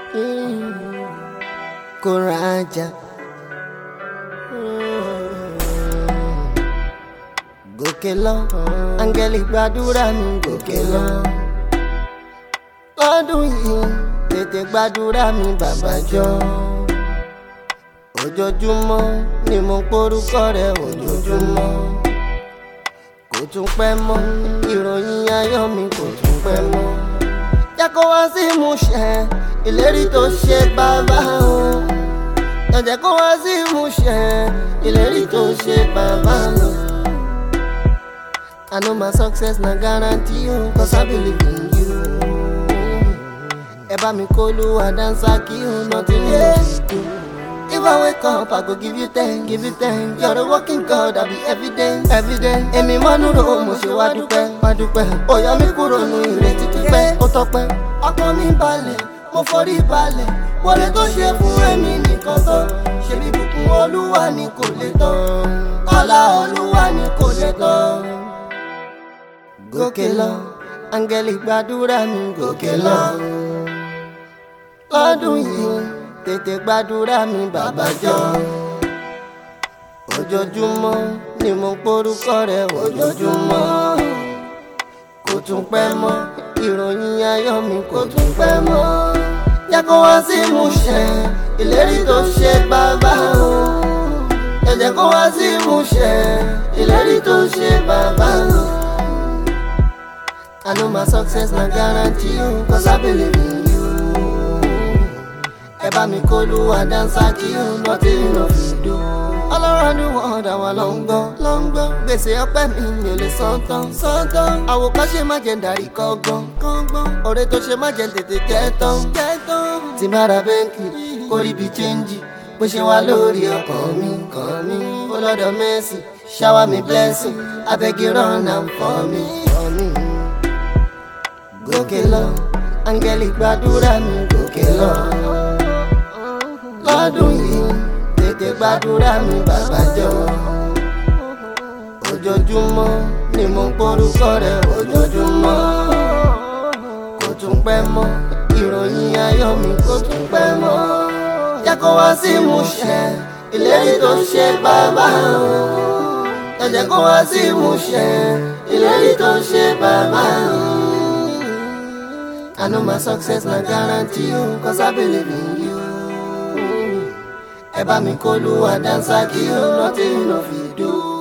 kó rajà. gòkè lọ áńgẹ́lì gbàdúrà mi gòkè lọ. lọ́dún yìí tètè gbàdúrà mi bàbá jọ. ojoojúmọ́ ni mo porúkọ rẹ̀ ojoojúmọ́. kò tún pẹ́ mọ́ ìròyìn ayọ̀ mi kò tún pẹ́ mọ́. jẹ́ kó wá sí ìmúṣẹ ìlérí tó ṣe bàbá o. jẹ́ kó wá sí ìmúṣẹ ìlérí tó ṣe bàbá o. I know my success na guarantee you cause I believe in you. Ẹ bá mi kó Olúwa dáńsá kí o nothing else do. If I wake up, I go give you ten, give you ten. You're a working God, I be evident, evident. Èmi máa ń rò mo ṣe wá dúpẹ́, wá dúpẹ́. Ó yọ mí kúrò nù ìrètí pípẹ́, ó tọpẹ́. Ọkàn mi balẹ̀, mo forí balẹ̀. Wọlé tó ṣe fún èmi nìkan tán. Ṣebí bùkún Olúwa ni kò lè tán. Ọlá Olúwa ni kò lè tán gòkè lọ áńgẹ́lì gbàdúrà mi gòkè lọ. lọ́dún yìí tètè gbàdúrà mi bàbá jọ. ojoojúmọ́ ni mo porúkọ rẹ̀ ojoojúmọ́. kò tún pẹ́ mọ́ ìròyìn ayọ̀ mi kò tún pẹ́ mọ́. jẹ́ kó wá sí ìmúṣẹ ìlérí tó ṣe bàbá o. jẹ́ kó wá sí ìmúṣẹ ìlérí tó ṣe bàbá o. I know my success na guarantee you cause I believe in you. Ẹ bá mi kó Olúwa dáńsá kí o nothing no fit do. All around the world àwa ló ń gbọ́ ló ń gbọ́. Gbèsè ọpẹ́ mi mi ò lè san tán san tán. Àwòkọ́ṣe má jẹ́ darí kọ́gbọ́n kọ́gbọ́n. Ọ̀rẹ́ tó ṣe má jẹ́ tètè jẹ́ tán jẹ́ tán. Tí bá ra bẹ́ńkì kó rí bí chẹ́ńjì. Bó ṣe wá lórí ọkàn mi kàn mí. Ó lọ́dọ̀ Mercy shower me blessing. Abeg you run am for me. For me gòkè lọ áńgẹ́lì gbàdúrà mi gòkè lọ. lọ́dún yìí tètè gbàdúrà mi bàbá jọ. ojoojúmọ́ ni mo ń porúkọ rẹ̀ ojoojúmọ́. kò tún pẹ́ mọ́ ìròyìn ayọ̀ mi kò tún pẹ́ mọ́. jẹ́ kó wá sí ìmúṣẹ ìlérí tó ṣe bàbá o. ẹ jẹ́ kó wá sí ìmúṣẹ ìlérí tó ṣe bàbá o. I know my success na guarantee you cause I believe in you. Ẹ bá mi kó Olúwa dáńsá kí o nothing no fit do.